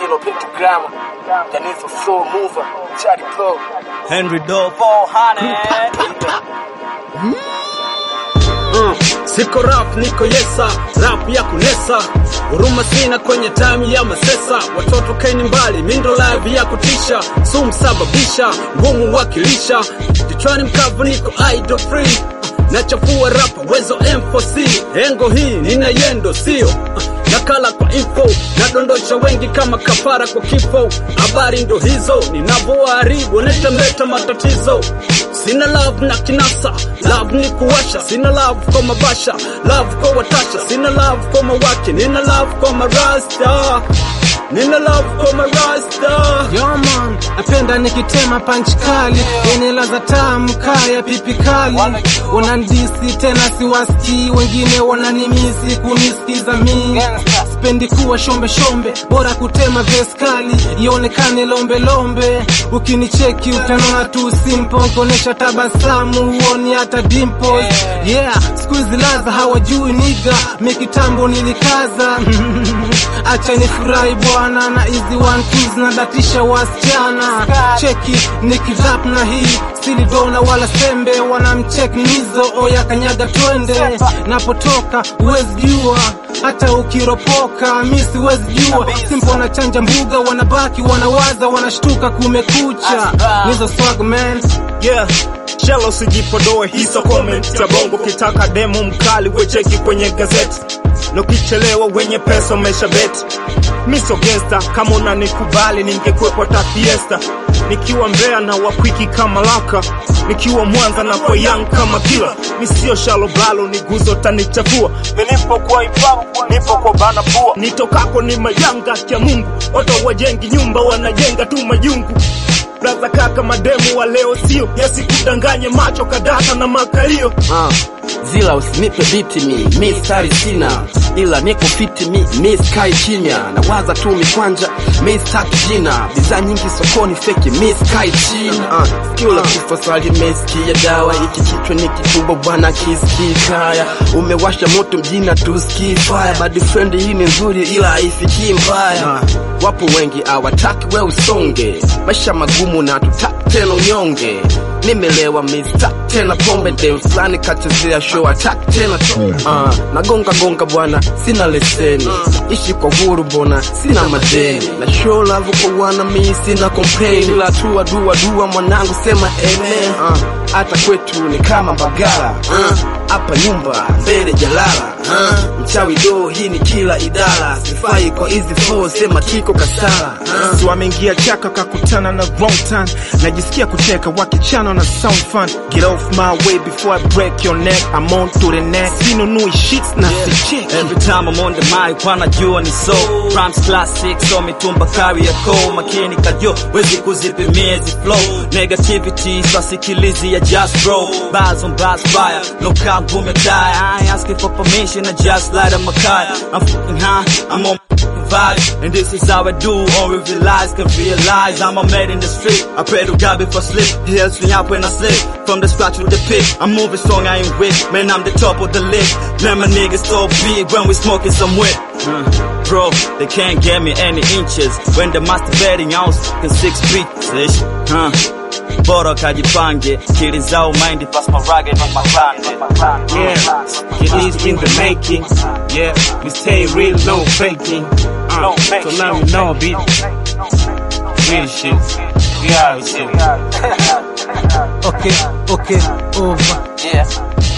Kilo Pentagram, Janifa Floor Mover, Charlie Pro. Henry Doe 400 Uh, siko rap niko yesa rap ya kunesa huruma sina kwenye time ya masesa watoto kaini mbali mindo live ya kutisha sumsababisha ngumu wakilisha kichwani mkavu niko idol free nachafua rapa wezo M4C engo hii nina yendo sio uh, nakala kwa info nadondosha wengi kama kafara kwa kifo habari ndo hizo ninavyoharibu netameta matatizo sina love na kinasa love ni kuwasha sina love kwa mabasha love kwa watasha sina love kwa mawake nina love kwa marasta nina love kwa marasta Yo man, napenda nikitema punch kali yenye ladha tamu kaya pipi kali. Wanandisi tena siwasikii, wengine wananimisi kunisikiza mimi. Sipendi kuwa shombe shombe, bora kutema verse kali ionekane lombe lombe. Ukinicheki utanona tu simple, kuonesha tabasamu huoni hata dimples. Yeah, siku hizi ladha hawajui niga, mi kitambo nilikaza acha nifurahi bwana na hizi one twos na datisha wasichana cheki nikirap na hii silidona wala sembe wanamchek nizo oya kanyaga twende napotoka huwezi jua hata ukiropoka mi siwezi jua simpo na chanja mbuga wanabaki wanawaza wanashtuka kumekucha nizo swag man yeah Shelo sijipodoe hizo comment za bongo kitaka demo mkali wecheki kwenye gazeti Nukichelewa wenye pesa umesha beti Miso gangsta kama unanikubali ningekuwepo ta fiesta Nikiwa Mbeya na wakwiki kama laka Nikiwa Mwanza na kwa young kama kila Misio shalo balo ni guzo tanichafua Minipo kwa ipabu nipo kwa bana pua Nitokako ni majanga kya Mungu Watu wajengi nyumba wanajenga tu majungu Braza kaka mademu wa leo sio yasikudanganye macho kadata na makalio Ah, zila usinipe biti mi, mi stari sina ila niko fiti mi, mi sky kimya nawaza tu mikwanja mi staki jina bidhaa nyingi sokoni feki mi sky china ah, sikio la kifo swali mesikia dawa iki kichwa ni kikubwa bwana kisikii kaya umewasha moto mjina tusikii fire bad friend hii ni nzuri ila haifikii mbaya wapo wengi awataki we usonge maisha magumu na tutaki tena unyonge nimelewa mista tena pombe dem fulani kachezea show attack tena to uh, nagonga gonga bwana sina leseni ishi kwa huru bona sina madeni na show love kwa wana mi sina complain ila tua dua dua mwanangu sema amen uh, hata kwetu ni kama bagala uh, hapa nyumba mbele jalala uh, mchawi do hii ni kila idara sifai kwa hizi flow sema kiko kasara uh, Si wameingia chaka kakutana na wrong turn Najisikia kucheka wakichana na sound fun Get off my way before I break your neck I'm on to the next Sinunui shits na sicheki Every time I'm on the mic wanajua ni so Rhymes classic so mitumba carry a call Makini kajo wezi kuzipimia hizi flow Negativity swasikilizi ya just bro Bars on bars fire No count boom and die I ain't asking for permission I just light up my car I'm fucking high I'm on vibe And this is how I do Only realize can realize I'm a man in the street I pray to God before sleep He helps me out when I sleep From the scratch with the pick I'm moving strong I ain't weak Man I'm the top of the list Man my niggas so big When we smoking some whip Uh, Bro, they can't get me any inches When the masturbating I was fucking six feet ish. Huh bora kajipange kili zao mind pass my rugged on my plan Yeah, it is in the making Yeah, we stay real, no faking uh, So now you know bitch Real shit Yeah, shit okay okay over yeah